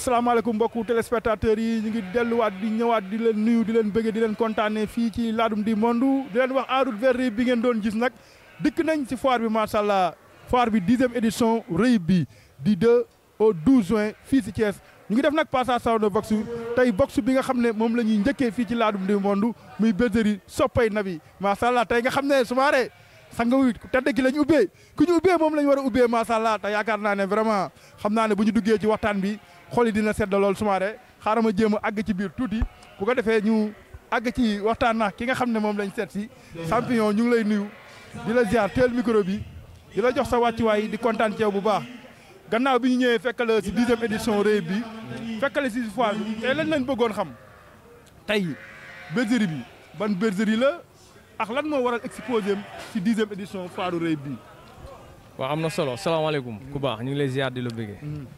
asalaamaaleykum mbokku téléspectateurs yi ñu ngi delluwaat di ñëwaat di leen nuyu di leen bëggee di leen kontaanee fii ci Ladoum di Monde di leen wax en route vers bi ngeen doon gis nag dikk nañ ci foire bi macha allah foire bi dixième édition rëy bi di 2 au 12 juin fii ci Thiès ñu ngi def nag passation de box tey box bi nga xam ne moom la ñuy njëkkee fii ci Ladoum di Monde muy bergerie soppay nabi macha allah tey nga xam ne sumaare sanga wi tedd ki la ñu ubbee ku ñu ubbee moom la ñu war a ubbee macha allah te yaakaar naa ne vraiment xam naa ne bu ñu duggee ci waxtaan bi xol yi dina sedd lool sumaare xaaral ma jéem a àgg ci biir tuuti bu ko defee ñu àgg ci waxtaan na ki nga xam ne moom lañ seet si champion ñu ngi lay nuyu di la ziar teel micro bi di la jox sa wàccuwaay di kontaan ci yow bu baax gannaaw bi ñu ñëwee fekk la si dixième édition réew bi fekk la si foire bi tey lañ leen bëggoon xam tey bergerie bi ban bergerie la ak lan moo waral exposé si dixième édition foire réew bi waaw am na solo salaamaaleykum ku baax ñu ngi lay ziar di la bëggee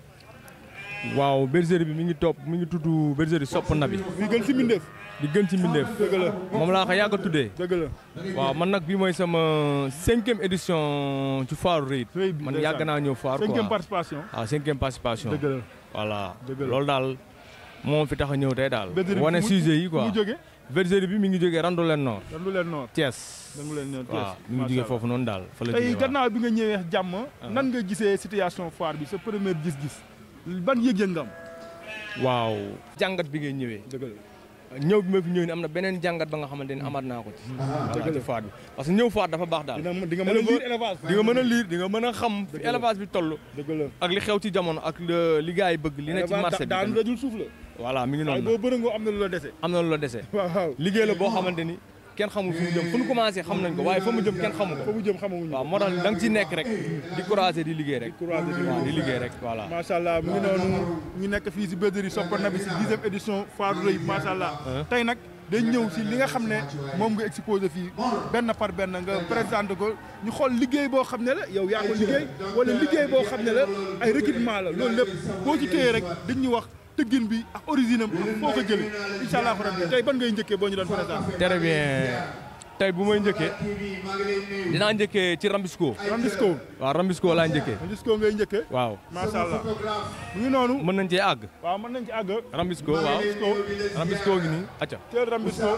waaw bergerie bi mi ngi topp mi ngi tudd bergerie sopp nabi bi gën si mbindeef di gën ci mbindeef dëgg la moom laa ko yàgg a tuddee dëgg la waaw man nag bii mooy sama cinquième édition ci foire Reit Reit bi man ndeysaan. yàgg naa ñëw foire quoi cinquième participation waaw cinquième participation dëgg la voilà Dëgg la. loolu daal moom fi tax a ñëw tey daal bergerie bi wane fu mu- sujet yi quoi mu jóge bergerie bi mi ngi jógee Randoulène Nord dan lu leen noor Thiès dan lu leen noor waaw mi ngi jógee foofu noonu daal fa la tey jógee waaw. gannaaw bi nga ñëwee jàmm nan nga gisee situation foire bi sa première gis-gis ban yëg-yëg nga am waaw jàngat bi ngay ñëwee dëgg la ñëw bi ma fi ñëw ni am na beneen jàngat ba nga xamante ni amaat naa ko ci voilà ci faat bi parce que ñëw faat dafa baax daal dina di nga mën a lire élevage di nga mën a liir di nga mën a xam fi élevage bi toll dëgg la ak li xew ci jamono ak le- li gars yi bëgg li ne ci marché bi daanu tamit. dajul suuf la voilà mi ngi waaye noonu boo bërëngoo am na lu la dese am na lu la dese waaw waaw liggéey la boo xamante ni kenn xamul fu mu jëm fu ñu commencé xam nañ ko waaye fa mu jëm kenn xamu fa ko mu jëm xamaguñu waaw moo tax da nga ci nekk rek di couragé di liggéey rek couragé di waaw di liggéey rek voilà macha allah mu ngi noonu ñu nekk fii si bergerie Sopp Nabi si dixième édition foire Reit macha allah tey nag dañ ñëw si li nga xam ne moom nga exposé fii benn par benn nga présenté ko ñu xool liggéey boo xam ne la yow yaa ko liggéey wala liggéey boo xam ne la ay recrutement la loolu lépp boo ci téye rek dañ ñu wax tëggin bi ak origine am ak foo ko jëlee incha allah rabbi tey ban ngay njëkkee boo ñu doon présenté. très bien tey bu may njëkkee dinaa njëkkee ci Rambisco Rambisco waaw Rambisco laa njëkkee Rambisco ngay njëkkee waaw macha allah mu ngi noonu mën nañ cee àgg waaw mën nañ ci àgg Rambisco waaw Rambisco Rambisco ngi nii acca teel Rambisco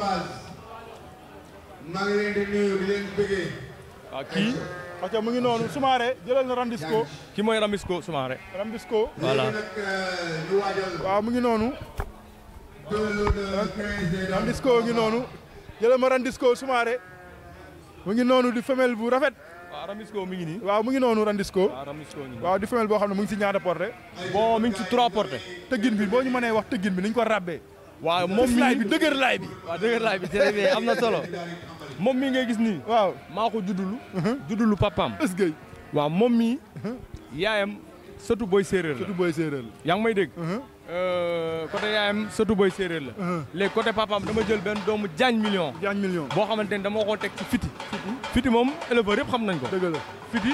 maa ngi leen di nuyu di leen bëggee. waaw kii parce que mu ngi noonu Soumaré jëlal na Rambisco kii mooy Rambisco Soumaré Rambisco voilà nag ñu waajal waaw mu ngi noonu deux jours de quinze Rambisco ngi noonu jëlal ma Rambisco Soumaré mu ngi noonu di femelle bu rafet waaw Rambisco mi ngi nii waaw mu ngi noonu Rambisco waaw Rambisco ngi nii waaw di femelle boo xam ne mu ngi si ñaata portée bon mi ngi ci trois portées tëggin bi boo ñu mënee wax tëggin bi ni ñu ko rabbee waaw moom laay mii bi dëgër laay bi waaw dëgg laay bi très bien am na solo moom mii ngay gis nii waaw maa ko juddulu juddulu papaam ësgëy waaw moom mii yaayam sëtu boy séeréer la surtout booy séeréer la yaa ngi may dégg Mhm. Euh, côté yaayam sëtu boy séeréer la Mhm. léegi côté papaam dama jël benn doomu jaañ million jaañ million boo xamante ni dama ko teg ci fiti fiti moom éleveur yëpp xam nañ ko dëgg la fiti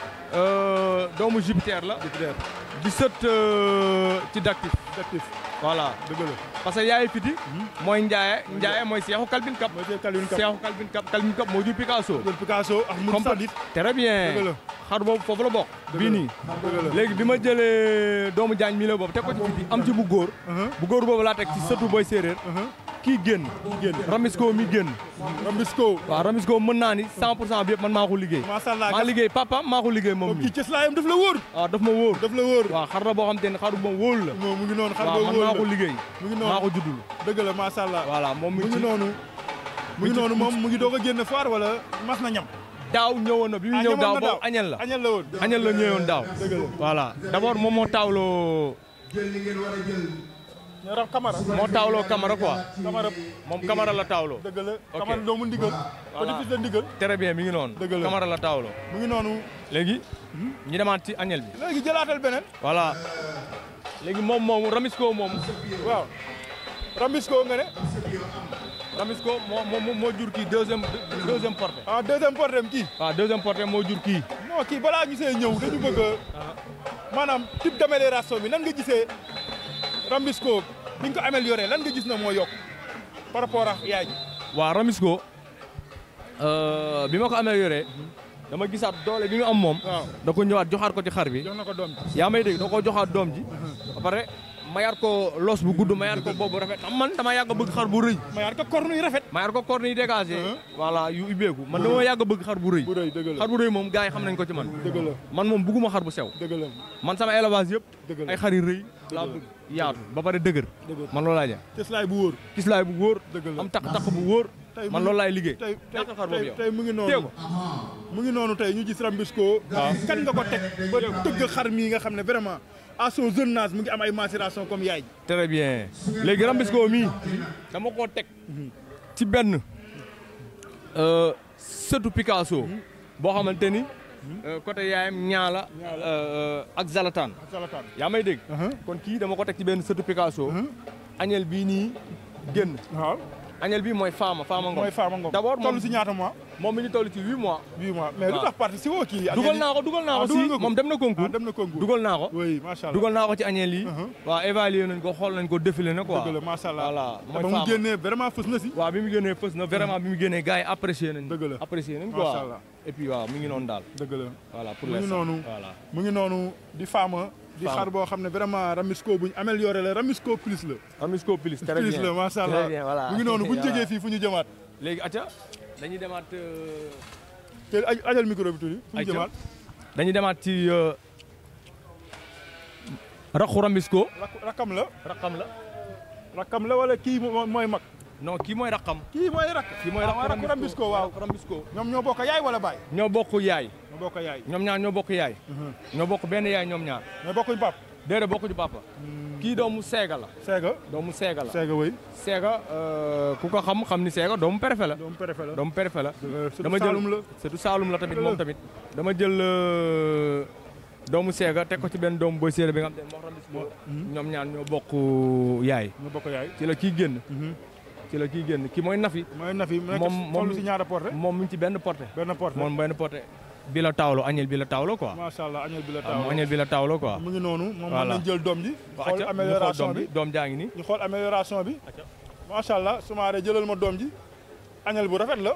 euh, doomu Jupiter la Jupiter di sët euh, ci dactif actif voilà dëgg la parce que yaayu fiti mooy njaaye njaaye mooy seexu Calvin Cap mooy jël Calvin Cap seexu Calvin Cap Calvin Cap moo jur Picasso jël Picasso ak Mourou Sadit très bien Dëgg la. xar boobu foofu la bokk Dëgg bii la. nii dëgg la léegi bi ma jëlee doomu jaañ mi la boobu teg ko ci fiti am ci bu góor Mhm. bu góor boobu laa teg ci sëtu boy séeréer Mhm. kii génn génn Ramisco mi génn Rambisco waaw Ramisco mën naa ni 100 pour cent bi yëpp man maa ko liggéey macha allah maa liggéey papa maa ko liggéey moom moom mi kii cëslaayam daf la wóor waaw daf ma wóor daf la wóor waaw xar la boo xam te ne xaru moom wóolu la moom mu ngi noonu xar waaw boobu man wóor maa la ko liggéey mu ngi maa noonu ko juddul dëgg la macha allah voilà moom mi mu ngi ci noonu mu ngi noonu moom mu ngi doog a génn foire wala mas na ñam daaw ñëwoon na bi mu Ah, ñëw ñëwoon daaw na boobu añel la añal la woon añel la ñëwoon daaw dëgg la voilà d'abord moom moo taawloo jël li ngeen war a jël. ñu raf Camara moo taawloo Camara quoi Camara moom Camara la taawloo dëgg la Ok. Camara doomu ndigal Voilà. petit fils de ndigal très bien mi ngi noonu Dëgg la. Camara la taawloo mu ngi noonu léegi ñu demaat ci añel bi léegi jëlaatal beneen voilà léegi moom moom Ramisco moom waaw Rambisco nga ne Ramisco moo moo moo jur kii deuxième deuxième portée ah deuxième portem kii waaw deuxième portée moo jur kii non kii balaa ñu see ñëw dañu bëgg a maanaam type d'amélioration bi nan nga gisee Rambisco bi nga ko amélioré lan nga gis na moo yokk par rapport ak yaay ji waaw Ramisco bi ma ko amélioré dama gisaat doole bi mu am moom waaw da ko ñëwaat joxaat ko ci xar bi jox na ko doom ji yaa may dégg da ko joxaat doom ji ba pare ma yar ko los bu gudd ma yar ko boobu rafet xam man dama yàgg a bëgg xar bu rëy ma yaar ko corne yi rafet ma yar ko corne yi dégagé voilà yu ubbeeku man dama yàgg a bëgg xar bu rëy bu rëy dëgg la xar bu rëy moom gars yi xam nañ ko ci man dëgg la man moom bugguma xar bu sew dëgg la man sama élevage yëpp dëgg la ay xar yu rëy laa bëgg yaatu ba pare dëgër dëgg la man loolu laay def cëslaay bu wóor gis laay bu wóor dëgg la am takk-takk bu wóor tey man mu- loolu laay liggéey tey tey takk xar boobu tey yow tey mu ngi téye noonu ko mu ngi noonu tey ñu gis Rambisco kan nga ko teg ba tëgg xar mii nga xam ne vraiment à son jeune âge mu ngi am ay macération comme yaay ji très bien léegi Rambisco mii dama koo teg ci benn euh, sëtu Picasso boo xamante ni euh, côté yaayam ñaala euh, ak Zalatan salataan yaa may dégg kon kii dama ko teg ci benn sëtu Picasso añel bii nii génn waaw añel bii mooy Fama Fama Ngom mooy Fama Ngom D'abord moom- toll si ñaata mois moom mi ngi toll ci huit mois huit mois mais lu waaw. tax parti si woo kii dugal naa ko dugal naa ko Ah, si dugal nga ko? moom dem na ah concours dem na concours dugal naa ko oui macha allah dugal naa ko ci añeel yi Uh-huh. waaw évalué nañ ko xool nañ ko défilé na quoi dëgg la macha allah voilà te mooy ba mu Fama génnee vraiment fës na si waaw bi mu génnee fës na vraiment bi mu génnee gars yi apprécié nañ Dëgg la. apprécié nañ Macha quoi Allah. et puis waaw mu ngi noonu daal dëgg la voilà pour mu ngi l'instant. noonu voilà mu ngi noonu di Fama di Fama. xar boo xam ne vraiment Rambisco buñ amélioré la Rambisco plus la Rambisco plus très plus bien la macha très allah bien voilà mu ngi noonu buñ Voilà. jógee fii fu ñu jëmaat léegi acca dañuy demaat euh, te aj- ajal micro bi tuuti fu ñu Ayca. jëmaat dañuy demaat ci euh, raxu Rambisco rak- rakam la raqam la rakam la wala kii mo- mooy mag non kii mooy raqam kii mooy rak kii mooy ah, raxu rakku Rambisco waaw raxu Rambisco ñoom ñoo bokk yaay wala baay ñoo bokk yaay ñoo bokk yaay ñoom ñaar ñoo bokk yaay ñoo bokk benn yaay ñoom ñaar mais bokkuñ pap déedéet bokkuñu papa kii doomu seega la Seega doomu seega la Seega wëy seega euh, ku ko xam xam ni seega doomu préfet la doomu préfet la doomu préfet la surtout dama jël Saalum la surtout Saalum la tamit Dëgg la. moom tamit dama jël euh, doomu seega teg ko ci benn doomu boy séeréer bi nga xam te moo Rambisco ñoom ñaar ñoo bokk yaay ñoo bokk yaay ci la kii génn ci la kii génn kii mooy nafi mooy Nafi mu nekk Moom- moom- toll si ñaara porté moom mi ngi ci benn porté benn porté moom benn porté bi la tawlo añel bi la tawlo quoi macha allah añal bi la waaw moom taaw añel bi la tawlo quoi mu ngi noonu moom mën Voilà. nañ jël doom ji waaw xool acca ñu xool amélioration doom bi bi doom jaa ngi nii ñu xool amélioration bi Acca. macha allah sumaare jëlal ma doom ji añal bu rafet la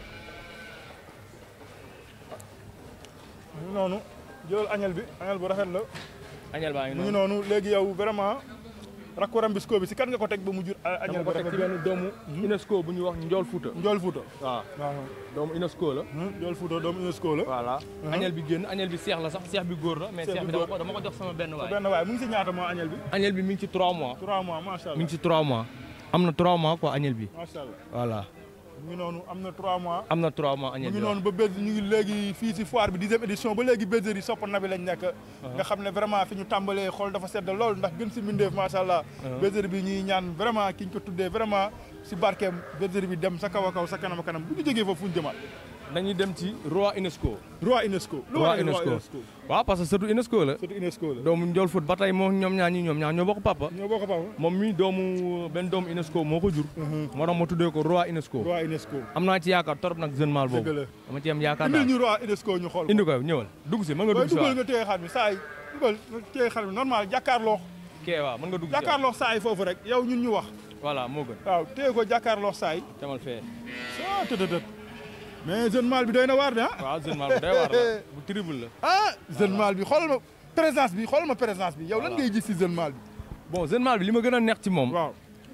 mu ngi noonu jëlal añal bi añal bu rafet la añel baa ngi mu ngi noonu noonu léegi yow vraiment rakku Rambisco bi si kan nga ko teg ba mu jur a- añal dama bu ko teg rafet ci bi benn doomu UNESCO bu ñuy wax Njool Fuuta Njool Fuuta waaw waaw doomu UNESCO la hum, Njool Fuuta doomu UNESCO la voilà añel bi génn añel bi seex la sax seex bi góor la mais Seex seex bi bi dama góor. ko dama ko jox sama benn waay benn waay mu ngi si ñaata mois añal bi añel bi mi ngi ci 3 mois 3 mois macha mi allah ngi ci 3 mois am na 3 mois quoi añel bi macha allah voilà mu ngi noonu am na 3 mois am na 3 mois mu añel ngi bi noonu ba bés ñu ngi léegi fii si foire bi dixième édition ba léegi bergerie yi sopp na bi lañ nekk nga xam ne vraiment fi ñu tàmbalee xool dafa sedd lool ndax gën si mbindeef macha allah bergerie bi ñuy ñaan vraiment ki ñu ko tuddee vraiment si barkeem bergerie bi dem sa kaw a kaw sa kanam a kanam bu ñu jógee foofu fu ñu jëmaat dañuy dem ci roi UNESCO roi UNESCO lu roi waral UNESCO waaw parce que surtout UNESCO la surtout UNESCO la doomu Njool Fuut ba tey moom ñoom ñaar ñi ñoom ñaar ñoo bokk papa ñoo bokk papa moom mi doomu benn doomu UNESCO moo ko jur moo tax ma tuddee ko roi UNESCO roi UNESCO am naa ci yaakaar torop nag jeune mal dëgg boobu la dama ci am yaakaar indil daal ñu roi UNESCO ñu xool ko indi ko ñëwal dugg si mën nga booy dugg si dugal waaw nga téye xar bi saa yi dugal nga téye xar bi normal jàkkaarloo kee waaw mën nga dugg si waaw jàkkaarloo saa yi foofu rek yow ñun ñu wax voilà moo gën waaw téye ko jàkkaarloo saa yi demal fee ah tëtëtët mais jeune mal bi doy na waar de ah. waaw jeune mal bu day waar la bu terrible la ah jeune mal bi xoolal ma présence bi xoolal ma présence bi yow lan Voilà. ngay gis si jeune mal bi. bon jeune mal bi li ma gën a neex ci moom waaw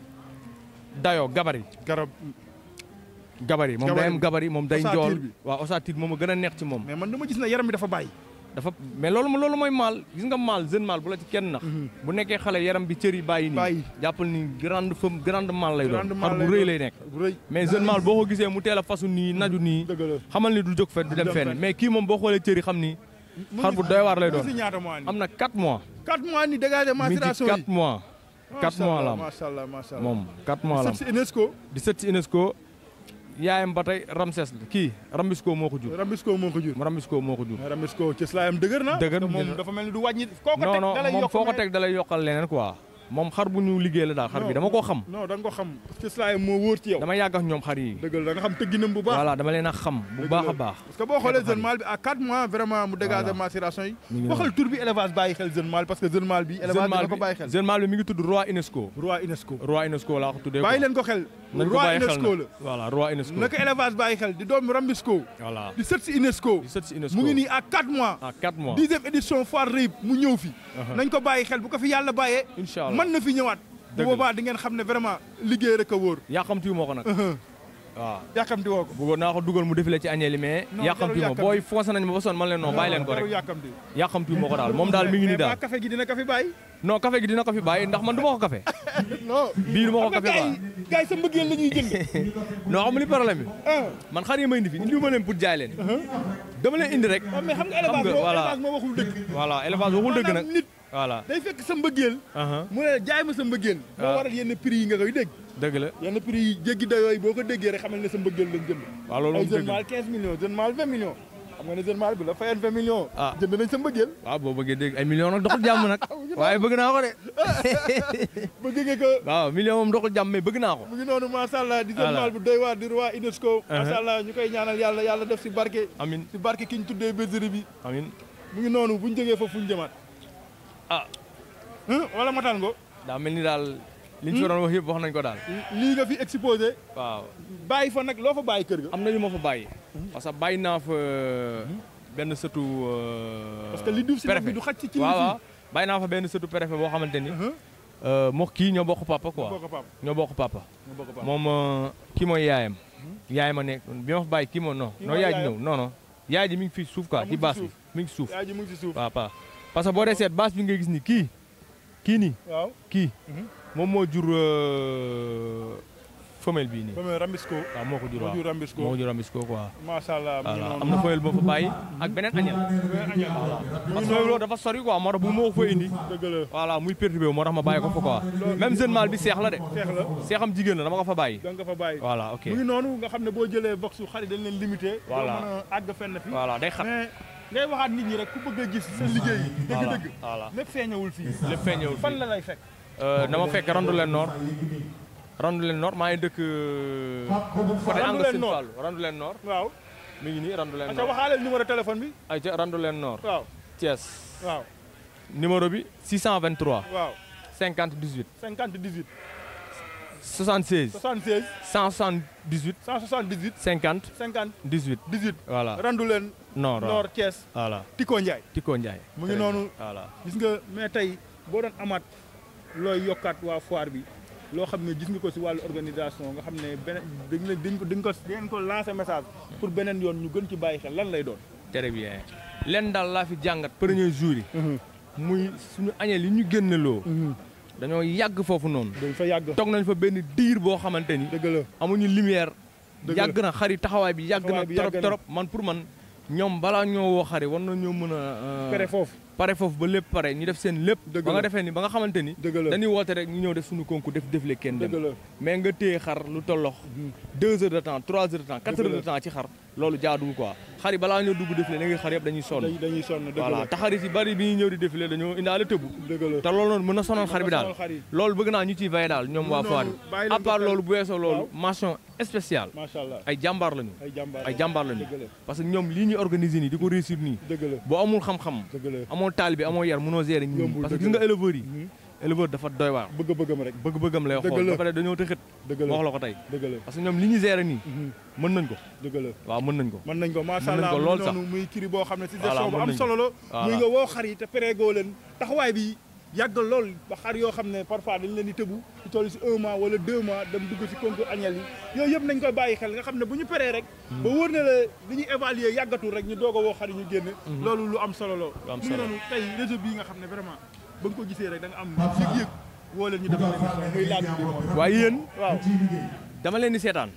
dayoo gabari garab gabari moom day Gabarit am bi. gabari moom day Ossature njool bi. waaw ossature moom a gën a neex ci moom mais man dama gis ne yaram bi dafa bàyyi. dafa mais loolu loolu mooy maal gis nga maal jeune maal bu la ci kenn nax bu nekkee xale yaram bi cër yi bàyyi nii Bàyyi. jàppal ni grande femme grande maal lay doon Grande xar mâle bu lay rëy doon. lay nekk bu rëy mais jeune maal boo ko gisee mu teel a fasu nii naju nii dëgg la. xamal ni du jóg fenn du dem dem fenn fenn. mais kii moom boo xoolee cër yi xam ni mu xar ngi- bu doy waar lay mu ngi doon si ñaata mois nii. am na 4 mois 4 mois ni dégagé mi ngi ci macération 4 yi. mois 4 mois la am macha allah macha allah. moom 4 mois la am si UNESCO. di sët si UNESCO yaayam ba tey Ramses la kii Rambisco moo ko jur Rambisco moo ko jur. Rambisco moo ko jur mais Rambisco ci slaayam dëgër na. Dëgër te moom dëgër. dafa mel ni du wàññi. koo ko non teg non da lay moom yokk foo ko mais- teg dalay yokkal leneen quoi moom xar bu ñu liggéey la daal xar bi dama koo xam non da nga ko xam ci slaayam moo wóor ci yow. dama yàgg ak ñoom xar yi dëgg la da nga xam tëgginam bu baax. voilà dama leen a xam bu Dëgg baax la. a baax parce que boo xoolee Xeetu jeune mâle bi à 4 mois vraiment mu dégagé Voilà. macération yi. Mi ngi waxal tur bi élevage bàyyi xel jeune mâle parce que jeune mâle bi élevage jeune bi mal da ko bi bàyyi xel. jeune mal bi mi ngi tudd roi UNESCO roi UNESCO. roi UNESCO laa ko tuddee bàyyi quoi. leen ko xel. nañ ko roi bàyyi xel UNESCO na la. voilà roi UNESCO naka élevage bàyyi xel di doomu Rambisco. voilà di sët si UNESCO. di sët si UNESCO mu ngi nii à 4 mois. à 4 mois dixième édition foire Rip mu ñëw fi. nañ ko bàyyi xel bu ko fi yàlla bàyyee. incha allah mën na fi ñëwaat bu Dëgg la. boobaa di ngeen xam ne vraiment liggéey rek a wóor yàqamti moo ko nag waaw yàkkamti woo ko bëggoon naa ko dugal mu défilé ci añeel yi mais Non, yàqamti jarul moo booy foncé nañ ma ba sonn man leen non bàyyi leen ko jarul rek yàkkamti yàqamti moo ko daal moom daal mi ngi nii mais daal ba café gi dina ko fi bàyyi non café gi dina ko fi bàyyi ndax man du ma ko café non bii du ma ko xam nga café gars ba yi gars yi sa mbëggeel la ñuy jënd non xam nga li problème bi ah man xar yi may indi fi indi ma leen pour jaay leen dama leen indi rek waaw mais xam nga Xam élevage nga, moo voilà. élevage moo waxul dëgg voilà élevage waxul dëgg nag maanaam nit voilà day fekk sa mbëggeel aha mu ne la jaay ma sa mbëggeel moo Ah. waral yenn prix yi nga koy dégg dëgg la yenn prix yi jéggi dayoo yi boo ko déggee rek xamal ne sa mbëggeel lañ jënd waaw loolu ay moom jeune dëgg la mâle 15 millions jeune mâle 20 millions xam nga ne jeune mâle bi la fayen 20 millions Ah. jënd nañ sa mbëggeel waaw boo bëggee dégg ay millions nag doxul jàmm nag waaye bëgg naa ko de bëgg nga ko waaw million moom doxul jàmm mais bëgg naa ko mu ngi noonu macha allah di jeune Voilà. mâle bu doy waar di roi UNESCO Uh-huh. macha allah ñu koy ñaanal yàlla yàlla def si barke amin si barke ki ñu tuddee bergerie bi amin mu ngi noonu bu ñu jógee foofu fu ñu jëmaat ah Hein? wala matal ngo daa mel ni daal liñ fi doon wax yëpp wax nañ ko daal lii nga fi exposé waaw bàyyi fa nag loo fa bàyyi kër ga am na ñu ma fa bàyyi parce que bàyyi naa fa benn sëtu euh, parce que li duuf si nag bi préfet. du xaj ci ci waaw waaw bàyyi naa fa benn sëtu préfet boo xamante ni moo kii ñoo bokk papa quoi bokk pap ñoo bokk papa nga bokk pap moom euh, kii mooy yaayam yaayam a nekk bi ma fa bàyyi kii moo non Kii non mooy yaay ji yaayam? ñëw non non yaay ji mi ngi fii suuf quoi Ah, mu ci ngi baas ci bi mi ngi suuf yaa ji mu ngi si suuf waaw pa parce que boo dee seet baas bi ngay gis ni kii kii nii waaw kii Mhm. moom moo jur euh, femelle bii nii ba muy rambisco waaw moo ko jur moo waaw jur rambisco moo ko jur ambis ko quoi macha allah mu ngi voilà noonu am na femelle boo fa bàyyi ak beneen añel añal parce que loolu dafa sori quoi moo tax bu ma ko fa indi dëgg la voilà muy perturbé wu moo tax ma bàyyi ko fa quoi même jeune mâle bi seex la de feex la seexam jigéen la dama ko fa bàyyi da nga fa bàyyi voilà ok mu ngi noonu nga xam ne boo jëlee box yu xarit dañ leen limité Voilà. doo mën a àgg fenn fi voilà day xat mais ngay waxaat nit ñi rek ku bëgg a gis sa liggéey yi voilà dëgg-dëgg voilà lépp feeñawul fii lépp feeñewul fan fii la lay fekk dama fekk randu leen nord randu leen nord maa ngi dëkk côté Randu angle leen Sine Nord. Fallou randu leen nord waaw mi ngi nii randu leen aca nord waxaaleel numéro téléphone bi ay ca randu leen nord waaw Thiès waaw numéro bi 623 waaw 50 18 50 18 76 76 178 178 50 50 18 18 voilà randu leen nord waaw Nord Thiès voilà Tiko Ndiaye Tiko Ndiaye mu ngi noonu voilà gis nga mais tey boo doon amaat looy yokkaat waa foire bi loo xam ne gis nga ko si wàllu organisation nga xam ne beneen dañ leen dañ ko dañ ko dañ ko lancer message pour beneen yoon ñu gën ci bàyyi xel lan lay doon. très bien len daal laa fi jàngat premier jour yi muy suñu añeel yi ñu génneloo dañoo yàgg foofu noonu dañ fa yàgg. toog nañ fa benn diir boo xamante ni dëgg la amuñu lumière Dëgg la. yàgg na xari taxawaay bi yàgg na Taxawaay bi trop yàgg na. trop man pour man ñoom balaa ñoo woo xari war na ñoo mën a euh, pere foofu. pare foofu ba lépp pare ñu def seen lépp Dëgg ba nga la. defee ni ba nga xamante ni dëgg la dañuy woote rek ñu ñëw def suñu concours def défilé kenn dëgg dem la mais nga téye xar lu tollox deux heures de temps trois heures de temps quatre Dëgg heures la. de temps ci xar loolu jaaduwul quoi xar yi balaa ñoo dugg défilé da ngay xar yëpp dañuy sonn dañuy dañuy sonn dëgg voilà la te xar yi si bari bi ñuy ñëw di défilé dañoo indaale tëbu dëgg la. te loolu noonu mën na sonal xar bi daal xar yi loolu bëgg naa ñu ciy veillé daal ñoom waa Noonu, foire bàyyi bi leen à part ko xel. loolu bu weesoo loolu Waaw. mention spéciale macha allah ay jàmbaar lañu ay jàmbaar ay jàmbaar lañu dëgg la parce que ñoom lii ñuy organiser nii di ko réussir nii dëgg la boo amul xam-xam dëgg la amoo taal bi amoo yar mënoo gérer ñi Yombul, parce que dëgg gis nga la. éleveurs yi Mhm. éleveur dafa doy waar bëgg-bëggam rek bëgg-bëggam lay Dëgg xool la. ba pare dañoo tëxët dëgg wax la la ko tey dëgg la parce que ñoom li ñu gérer nii Mhm. mën nañ ko dëgg la waaw mën nañ ko mën nañ ko macha Mën nañ allah ko mu lool ngi sax. noonu muy kiri boo xam ne si Voilà, gestion bu mën am nañ solo la Voilà. muy nga woo xar yi te péréegoo leen taxawaay bi yàgg lool ba xar yoo xam ne parfois dañ leen di tëbu ci toll si un mois wala deux mois dem dugg si concours annuel yi yooyu yëpp nañ koy bàyyi xel nga xam ne bu ñu peree rek ba wóor na la li ñuy évaluer yàggatul rek ñu doog a woo xar yi ñu génn loolu lu am solo la Lu am mu ngi solo. noonu tey réseau bii nga xam ne vraiment ba nga ko gisee rek da nga am yëg-yëg woo leen ñu def émission muy laaj bi moom waaye yéen waaw dama leen di seetaan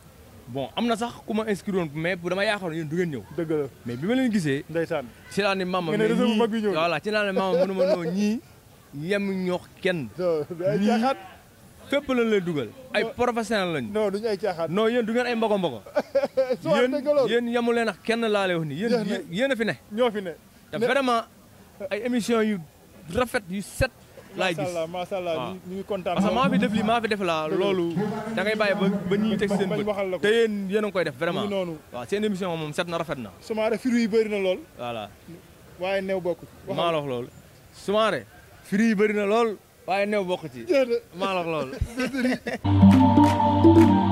bon am na sax ku ma inscrire woon mais bu dama yaakaar yéen du ngeen ñëw dëgg la mais bi ma leen gisee ndeysaan ci laa ne mama Nga ne mais réseau bu ñii- mag bi ñëw na. voilà ci laa ne mama mënu ma noo ñii yem ñoox kenn ay Ñii- caaxaan fépp lañ lay dugal ay professionnel lañ non duñu ay caaxaan non yéen du ngeen ay mbogo mbogo soit yéen dëgg loolu yéen yemu leen ak kenn laa lay wax ni yéen Jeex na. yéen- yéen a fi ne ñoo fi ne te Ne- vraiment ay émission yu rafet yu set laay macha gis allah macha allah waaw. ñu ñu ngi kontaan parce que lool. maa fi def lii maa fi def laa loolu da ngay bàyyi ba ba ñuy teg seen bañ bët waxal la ko. te yéen yéen a ngi koy def mu vraiment ngi noonu waaw seen émission moom set na rafet na sumaare fruits yi bëri na lool voilà waaye new bokk maa la wax loolu sumaare firi yi bëri na lool waaye new bokk ci jeex na maa la wax loolu